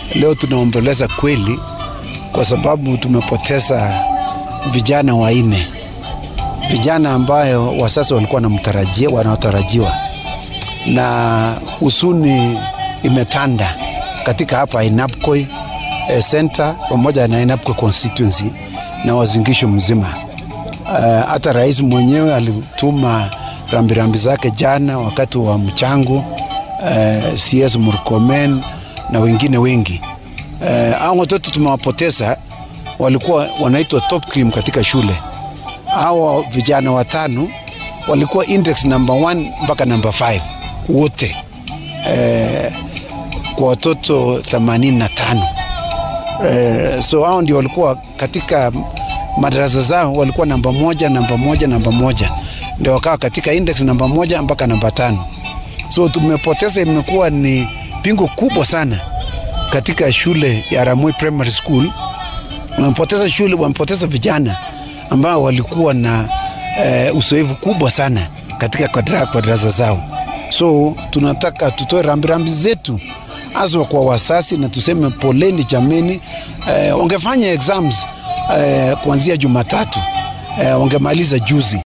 Leo tunaomboleza kweli, kwa sababu tumepoteza vijana wanne, vijana ambayo wasasa walikuwa wanamtarajia wanaotarajiwa, na husuni imetanda katika hapa Inapkoi eh, center pamoja na Inapkoi constituency na wazingisho mzima. Uh, hata rais mwenyewe alituma rambirambi zake jana wakati wa mchango uh, CS Murkomen na wengine wengi uh, hao watoto tumewapoteza, walikuwa wanaitwa top cream katika shule. Hawa vijana watano walikuwa index number 1 mpaka number 5 wote uh, kwa watoto 85 uh, so hao ndio walikuwa katika madarasa zao walikuwa namba moja namba moja namba moja ndio wakawa katika index namba moja mpaka namba tano so tumepoteza imekuwa ni pingo kubwa sana katika shule ya Ramoi Primary School wamepoteza shule wamepoteza vijana ambao walikuwa na eh, uzoefu kubwa sana katika kwa darasa zao so tunataka tutoe rambirambi zetu haswa kwa wasasi na tuseme poleni jameni eh, wangefanya exams eh, kuanzia Jumatatu eh, wangemaliza juzi